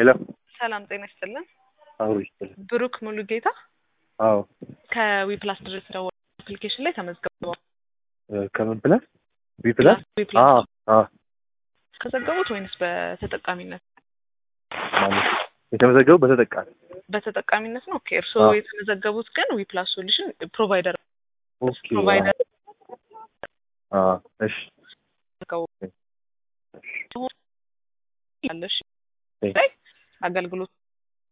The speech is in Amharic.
ሄሎ ሰላም ጤና ይስጥልን። አሁን ይስጥልኝ። ብሩክ ሙሉ ጌታ አዎ ከዊፕላስ ድረስ ደወል አፕሊኬሽን ላይ ተመዝግበዋል። እ ከምን ፕላስ ቢ ፕላስ ዊፕላስ አዎ አዎ ከዘገቡት ወይንስ በተጠቃሚነት? ማለት የተመዘገቡ በተጠቃሚ በተጠቃሚነት ነው። ኦኬ እርስዎ አዎ። የተመዘገቡት ግን ዊፕላስ ሶሉሽን ፕሮቫይደር ኦኬ ፕሮቫይደር አዎ እሺ ዘገቡ ያለሽ እሺ። ላይ አገልግሎት